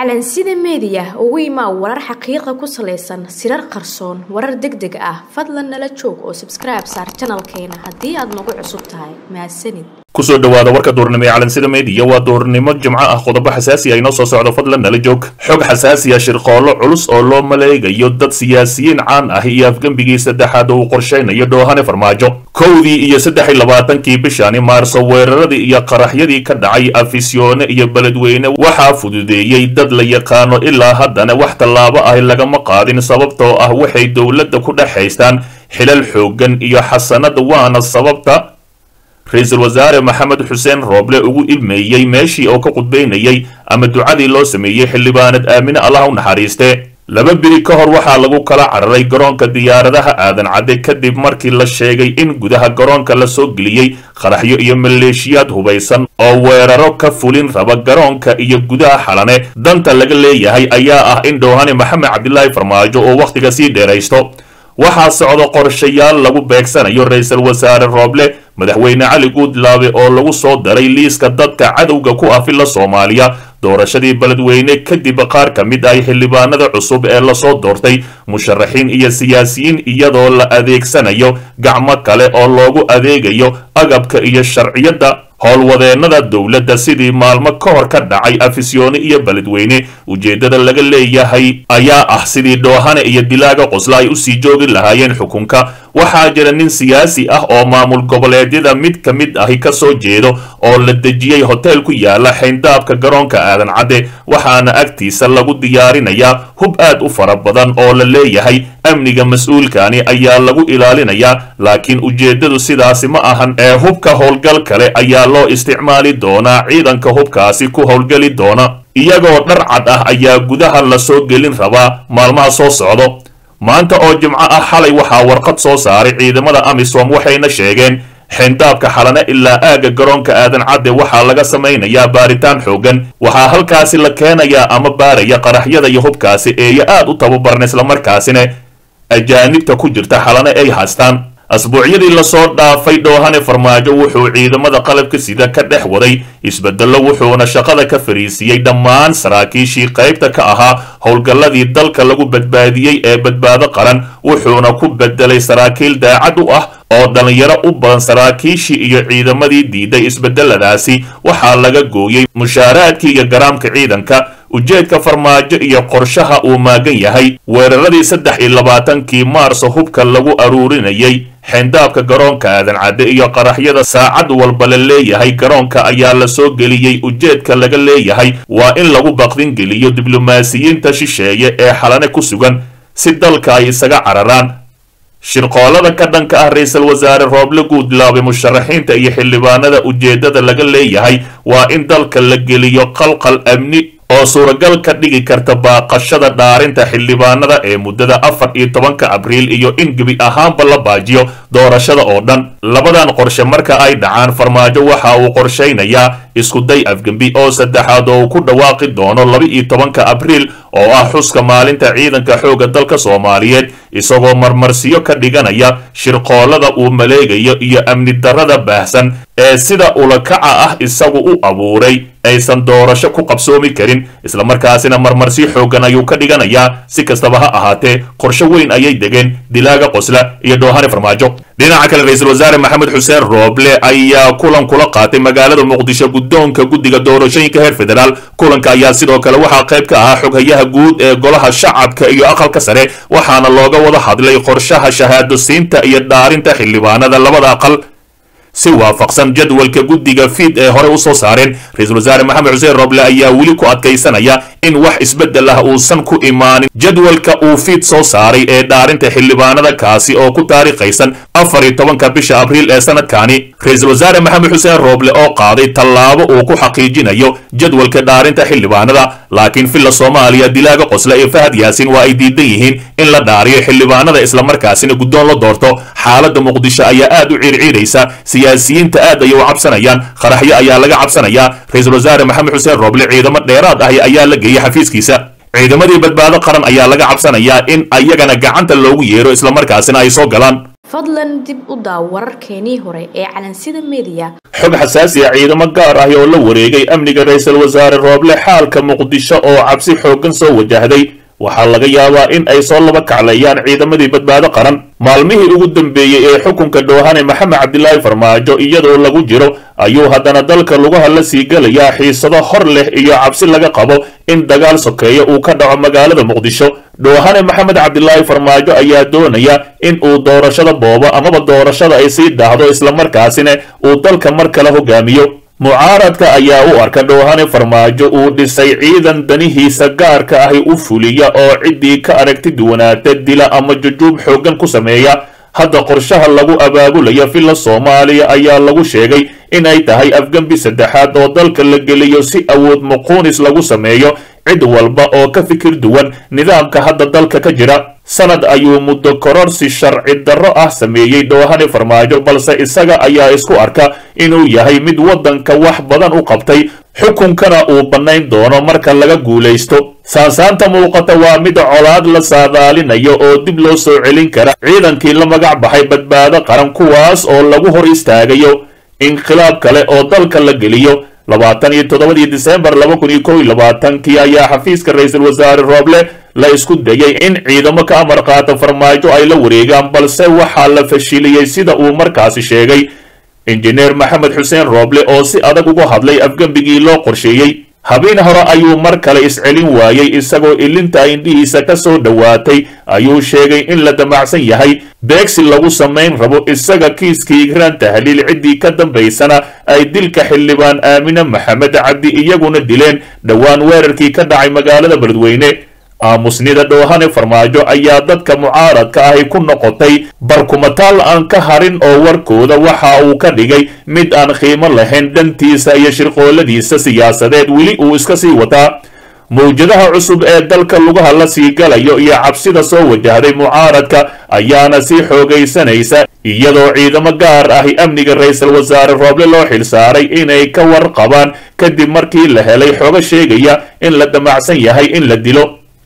calansida meediya ugu imaa warar xaqiiqa ku salaysan sirar qarsoon warar deg deg ah fadlan nala joog oo sabskribe saar janalkeena haddii aad nagu cusub tahay mahadsanid kusoo dhawaada warka duurnimo ee calansida meediya waa duurnimo jimco ah qodobo xasaasi ah inoo soo socdo fadlan nala joog xog xasaasi ah shirqoollo culus oo loo maleegayo dad siyaasiyiin caan ah iyo afgembigii saddexaad oo uu qorshaynayo dhoohane farmaajo kowdii iyo saddex iyo labaatankii bishani maarso weeraradii iyo qaraxyadii ka dhacay afisyoone iyo beledweyne waxaa fududeeyey dad la yaqaano ilaa haddana wax tallaabo ah lagama qaadin sababtoo ah waxay dowladda ku dhex haystaan xilal xooggan iyo xasanad waana sababta ra-iisul wasaare maxamed xuseen rooble ugu ilmeeyey meeshii oo ka qudbaynayay ama ducadii loo sameeyey xildhibaanad aamine allah u naxariiste laba biri ka hor waxaa lagu kala cararay garoonka diyaaradaha aadan cadde kadib markii la sheegay in gudaha garoonka la soo geliyey qaraxyo iyo maleeshiyaad hubaysan oo weeraro ka fulin raba garoonka iyo gudaha xalane danta laga leeyahay ayaa ah in dhowhane maxamed cabdilaahi farmaajo oo wakhtiga sii dheeraysto waxaa socdo qorshayaal lagu beegsanayo ra-iisul wasaare rooble madaxweyne cali guudlaabe oo lagu soo daray liiska dadka cadowga ku ah filla soomaaliya doorashadii beledweyne kadib qaar ka mid ah xildhibaanada cusub ee lasoo doortay musharaxiin iyo siyaasiyiin iyadoo la adeegsanayo gacmo kale oo loogu adeegayo agabka iyo sharciyadda howlwadeennada dowladda sidii maalmo ka hor ka dhacay afisyoone iyo beledweyne ujeeddada laga leeyahay ayaa ah sidii dhoohane iyo dilaaga qosla ay usii joogi lahaayeen xukunka waxaa jira nin siyaasi ah oo maamul goboleedyada mid ka mid ahi ka soo jeedo oo la dejiyey hoteel ku yaala xayndaabka garoonka aadan cadde waxaana agtiisa lagu diyaarinayaa hub aad u fara badan oo la leeyahay amniga mas-uulkani ayaa lagu ilaalinayaa laakiin ujeeddadu sidaasi ma ahan ee hubka howlgal kale ayaa loo isticmaali doonaa ciidanka hubkaasi ku howlgeli doona iyagoo dhar cad ah ayaa gudaha la soo gelin rabaa maalmaha soo socdo maanta oo jimco ah xalay waxaa warqad soo saaray ciidamada amisom waxayna sheegeen xeendaabka xalane ilaa aagga garoonka aadan cadde waxaa laga samaynayaa baaritaan xoogan waxaa halkaasi la keenayaa ama baaraya qaraxyada iyo hubkaasi eeyo aad u tababaran islamarkaasina ajaanibta ku jirta xalane ay haystaan asbuucyadii lasoo dhaafay dhoohane farmaajo wuxuu ciidamada qalabka sida ka dhex waday isbedello wuxuuna shaqada ka fariisiiyey dhammaan saraakiishii qaybta ka ahaa howlgalladii dalka lagu badbaadiyey ee badbaado qaran wuxuuna ku bedelay saraakiil daacad u ah oo dhallinyaro u badan saraakiishii iyo ciidamadii diiday isbedeladaasi waxaa laga gooyey mushaaraadkii iyo garaamka ciidanka ujeedka farmaajo iyo qorshaha uu maagan yahay weeraradii saddex iyo labaatankii maarso hubka lagu aruurinayay xeendaabka garoonka aadan cadde iyo qaraxyada saacad walba la leeyahay garoonka ayaa la soo geliyey ujeedka laga leeyahay waa in lagu baqdin geliyo diblomaasiyiinta shisheeye ee xalane ku sugan si dalka ay isaga cararaan shirqoolada ka dhanka ah ra-iisul wasaare rooble guudlaabe musharaxiinta iyo xildhibaanada ujeeddada laga leeyahay waa in dalka la geliyo qalqal amni oo suuragal ka dhigi karta baaqashada dhaarinta xildhibaanada ee muddada afar iyo tobanka abriil iyo in gebi ahaanba la baajiyo doorashada oo dhan labadan qorshe marka ay dhacaan farmaajo waxa uu qorshaynayaa iskuday afgembi oo saddexaad oo uu ku dhawaaqi doono laba iyo tobanka abriil oo ah xuska maalinta ciidanka xoogga dalka soomaaliyeed isagoo marmarsiyo ka dhiganaya shirqoolada uu maleegayo iyo amni darrada baahsan ee sida ulakaca ah isagu u abuuray aysan doorasho ku qabsoomi karin islamarkaasina marmarsi xooggan ayuu ka dhiganayaa si kastaba ha ahaatee qorshe weyn ayay degeen dilaaga qosla iyo dhoohane farmaajo dhinaca kale ra-iisul wasaare maxamed xuseen rooble ayaa kulan kula qaatay magaalada muqdisho guddoonka guddiga doorashooyinka heer federaal kulanka ayaa sidoo kale waxaa qayb ka ahaa xoghayaha guud ee golaha shacabka iyo aqalka sare waxaana looga wada hadlay qorshaha shahaado siinta iyo dhaarinta xildhibaanada labada aqal si waafaqsan jadwalka guddiga fiid ee hore u soo saareen ra-iisul wasaare maxamed xuseen roble ayaa weli ku adkaysanaya in wax isbeddel ah uusan ku imaanin jadwalka uu fiid soo saaray ee dhaarinta xildhibaanada kaasi oo ku taariikhaysan afar iyo tobanka bisha abriil ee sanadkani ra-iisul wasaare maxamed xuseen rooble oo qaaday tallaabo uu ku xaqiijinayo jadwalka dhaarinta xildhibaanada laakiin filla soomaaliya dilaaga qosle iyo fahad yaasin waa ay diidan yihiin in la dhaariyo xildhibaanada islamarkaasina guddoon la doorto xaaladda muqdisho ayaa aad u ciirciiraysa siyaasiyiinta aad ayay u cabsanayaan qaraxyo ayaa laga cabsanayaa ra-iisul wasaare maxamed xuseen rooble ciidamo dheeraad ahi ayaa la geeyey xafiiskiisa ciidamadii badbaado qaran ayaa laga cabsanayaa in ayagana gacanta loogu yeero islamarkaasina ay soo galaan fadlan dib u daaw wararkeenii hore ee calansida mediya xog xasaasi ah ciidamo gaar ah oo la wareegay amniga ra-iisul wasaare rooble xaalka muqdisho oo cabsi xooggan soo wajahday waxaa laga yaabaa in ay soo laba kacleeyaan ciidamadii badbaado qaran maalmihii ugu dambeeyey ee xukunka dhoohane maxamed cabdilaahi farmaajo iyadoo lagu jiro ayuu haddana dalka lugaha la sii gelayaa xiisado hor leh iyo cabsi laga qabo in dagaal sokeeya uu ka dhaco magaalada muqdisho dhoohane maxamed cabdilaahi farmaajo ayaa doonaya in uu doorashada boobo amaba doorashada ay sii daahdo islamarkaasina uu dalka mar kale hogaamiyo mucaaradka ayaa u arka dhoohane farmaajo uu dhisay ciidan danihiisa gaarka ahi u fuliya oo ciddii ka aragti duwanaata dila ama jujuub xooggan ku sameeya hadda qorshaha lagu abaabulaya villa soomaaliya ayaa lagu sheegay in ay tahay afgembi saddexaad oo dalka la geliyo si awood muquunis lagu sameeyo cid walba oo ka fikir duwan nidaamka hadda dalka ka jira sanad ayuu muddo kororsi sharci darro ah sameeyey dhoohane farmaajo balse isaga ayaa isku arka inuu yahay mid waddanka wax badan u qabtay xukunkana uu bannayn doono marka laga guulaysto saansaanta muuqata waa mid colaad la saadaalinayo oo dib loo soo celin kara ciidankii la magac baxay badbaado qaran kuwaas oo lagu hor istaagayo inqilaab kale oo dalka la geliyo labaatan iyo toddobadii disembar laba kun iyo kow iyo labaatankii ayaa xafiiska ra-iisul wasaare rooble la isku dayay in ciidamo ka amar qaata farmaajo ay la wareegaan balse waxaa la fashiliyey sida uu markaasi sheegay injineer maxamed xuseen rooble oo si adag uga hadlay afgembigii loo qorsheeyey habeen hore ayuu mar kale iscelin waayey isagoo ilinta indhihiisa ka soo dhowaatay ayuu sheegay in la damacsan yahay beegsi lagu samayn rabo isaga kiiskii igraan tahliil ciddii ka dambaysana ay dilka xildhibaan aamine maxamed cabdi iyaguna dileen dhowaan weerarkii ka dhacay magaalada beledweyne aamusnida dhoohane farmaajo ayaa dadka mucaaradka ahi ku noqotay barkumataal aan ka harin oo warkooda waxa uu ka dhigay mid aan qiimo lahayn dhantiisa iyo shirqooladiisa siyaasadeed weli uu iska sii wataa mawjadaha cusub ee dalka lugaha la sii galayo iyo cabsida soo wajahday mucaaradka ayaana sii xoogaysanaysa iyadoo ciidamo gaar ahi amniga ra-iisul wasaare rooble loo xilsaaray inay ka warqabaan kadib markii la helay xogo sheegaya in la damacsan yahay in la dilo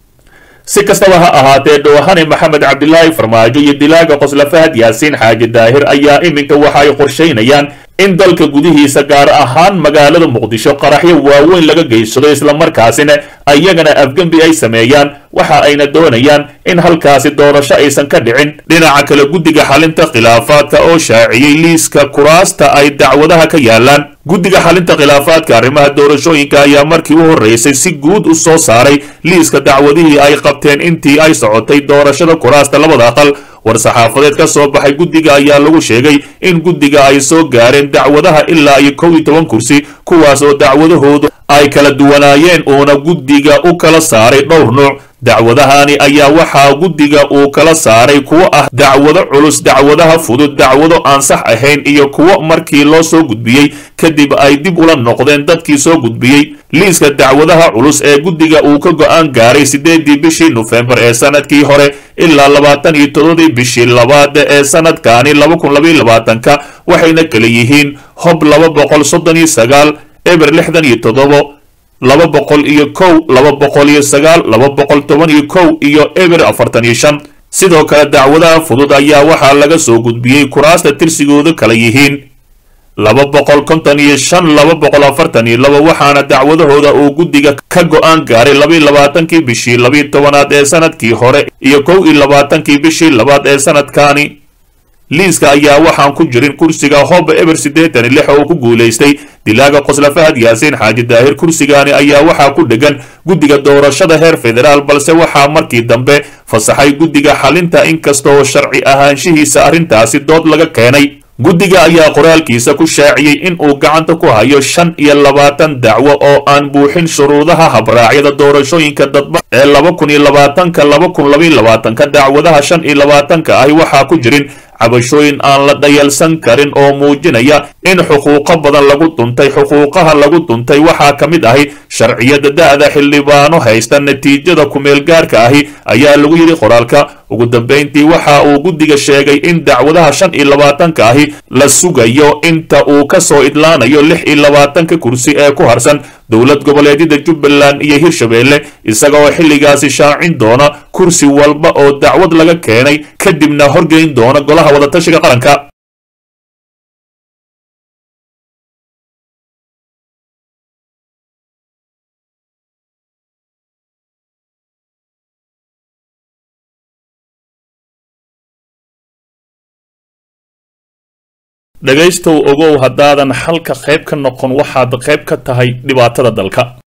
si kastaba ha ahaatee dhoohane maxamed cabdilaahi farmaajo iyo dilaaga qosla fahad yaasiin xaaji daahir ayaa iminka waxa ay qorshaynayaan in dalka gudihiisa gaar ahaan magaalada muqdisho qaraxyo waaweyn laga geysado islamarkaasina ayagana afgembi ay sameeyaan waxa ayna doonayaan in halkaasi doorasho aysan ka dhicin dhinaca kale guddiga xalinta khilaafaadka oo shaaciyey liiska kuraasta ay dacwadaha ka yaalaan guddiga xalinta khilaafaadka arrimaha doorashooyinka ayaa markii u horreysay si guud u soo saaray liiska dacwadihii ay qabteen intii ay socotay doorashada kuraasta labada aqal war-saxaafadeed ka soo baxay guddiga ayaa lagu sheegay in guddiga ay soo gaareen dacwadaha ilaa iyo kow iyo toban kursi kuwaas oo dacwadahoodu ay kala duwanaayeen uuna guddiga u kala saaray dhowr nuuc dacwadahani ayaa waxaa guddiga uu kala saaray kuwo ah dacwado culus dacwadaha fudud dacwado aan sax ahayn iyo kuwo markii loo soo gudbiyey kadib ay dib ula noqdeen dadkii soo gudbiyey liiska dacwadaha culus ee guddiga uu ka go-aan gaaray siddeedii bishii nofembar ee sanadkii hore ilaa labaatan iyo todobadii bishii labaad ee sanadkani laba kun labaiyo labaatanka waxayna kala yihiin hob laba boqol soddon iyo sagaal eber lixdan iyo toddobo laba boqol iyo kow laba boqol iyo sagaal laba boqol toban iyo kow iyo eber afartan iyo shan sidoo kale dacwadaha fudud ayaa waxaa laga soo gudbiyey kuraasta tirsigoodu kala yihiin laba boqol konton iyo shan laba boqol afartan iyo laba waxaana dacwadahooda uu guddiga ka go-aan gaaray labaiyo labaatankii bishii labiiyo tobanaad ee sanadkii hore iyo kow iyo labaatankii bishii labaad ee sanadkani liiska ayaa waxaan ku jirin kursiga hob eber siddeetan iyo lix oo ku guulaystay dilaaga qosla fahad yaasiin xaaji daahir kursigaani ayaa waxaa ku dhegan guddiga doorashada heer federaal balse waxaa markii dambe fasaxay guddiga xalinta inkastoo sharci ahaanshihiisa arrintaasi dood laga keenay guddiga ayaa qoraalkiisa ku shaaciyey in uu gacanta ku hayo shan iyo labaatan dacwo oo aan buuxin shuruudaha habraacyada doorashooyinka dadba ee laba kun iyo labaatanka laba kun labaiyo labaatanka dacwadaha shan iyo labaatanka ahi waxaa ku jirin cabashooyin aan la dhayalsan karin oo muujinaya in xuquuqo badan lagu duntay xuquuqaha lagu duntay waxaa ka mid ahi sharciyada da-da xildhibaano haysta natiijada kumeelgaarka ahi ayaa lagu yidhi qoraalka ugu dambayntii waxa uu guddiga sheegay in dacwadaha shan iyo labaatanka ahi la sugayo inta uu ka soo idlaanayo lix iyo labaatanka kursi ee ku harsan dowlad goboleedyada jubbaland iyo hirshabeelle isaga oo xilligaasi shaacin doona kursi walba oo dacwad laga keenay kadibna horgeyn doona golaha wadatashiga qaranka dhegaystow ogow haddaadan xalka qayb ka noqon waxaad qayb ka tahay dhibaatada dalka